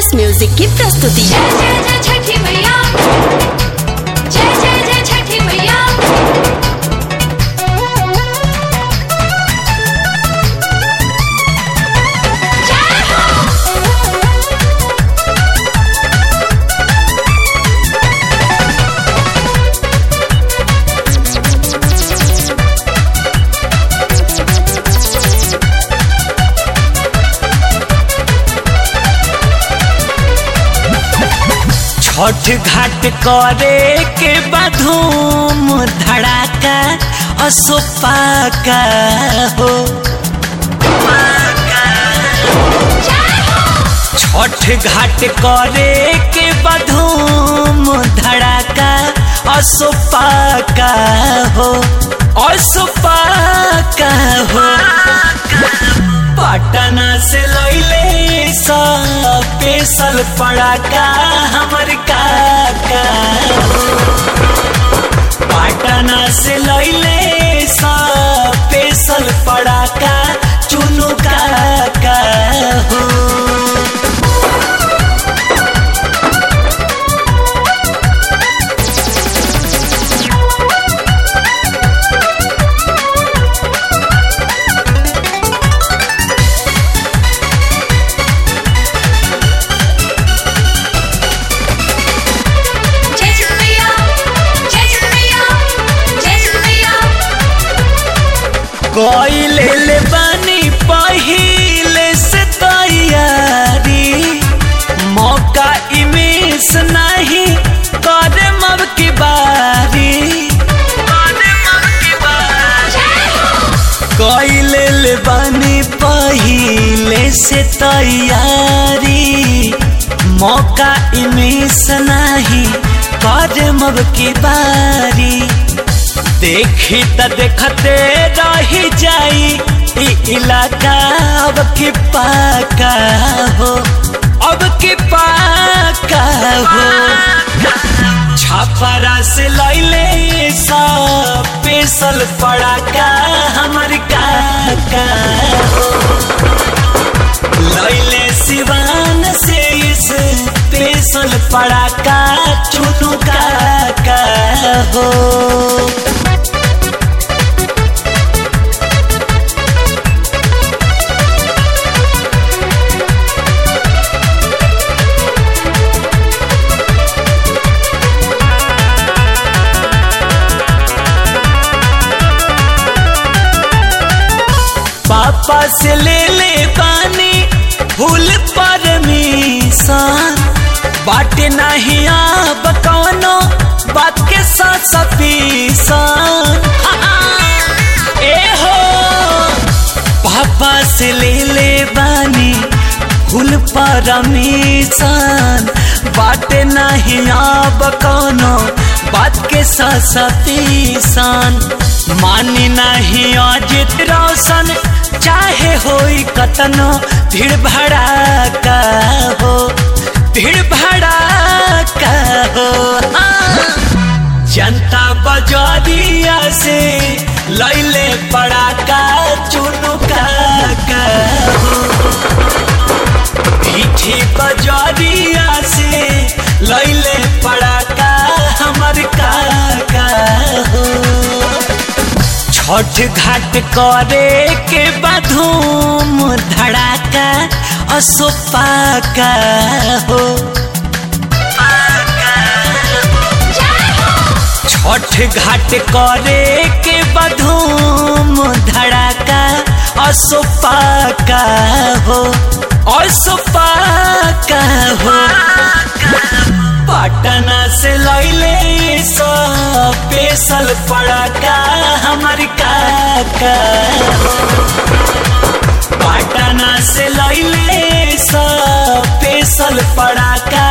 Music की प्रस्तुति जय जय जय छठी मैया जय जय जय छठी मैया जय हो छठ घाट करे के बधूम धड़ाका असोपाका हो छठ घाट करे के बधूम धड़ाका असोपाका हो असोपाका हो पटना से लैले स्पेशल पड़ाका हमर काका पटना से लैले स्पेशल पड़ाका चुनु काका हो जय छठी मैया जय छठी मैया जय छठी मैया कोइले ले बानी पहिले से तैयारी मौका इमेस नहीं करे मब की बारी करे मब की बारी कोइले ले बानी पहिले से तैयारी मौका इमेस नहीं करे मब की बारी देखी त देखते रही जाई ई इलाका अब की पाका हो अब की पाका हो छापरा से लैले स्पेशल पड़ाका हमर काका हो लैले सिवान से स्पेशल पड़ाका चुनु काका हो पापा से ले ले पानी फूल परमिशन बाटे नहीं अब कौनो बात के साथ सपीसन ए हो पापा से ले ले बानी फूल परमिशन बाटे नहीं अब कौनो बात के साथ सपीसन मानी नहीं अजित रोशन चाहे होई कतनो भीड़ भड़ाका हो भीड़ भड़ाका हो हाँ। जनता बजरिया से लैले पड़ाका चुनु काका हो पीठी बजरिया से लैले पड़ाका हमर काका हो छठ घाट करे के बधूम धड़ाका असोपाका हो छठ घाट करे के बधूम धड़ाका असोपाका हो असोपाका हो पटना से लैले स्पेशल पड़ाका हमर काका पटना से लैले स्पेशल पड़ाका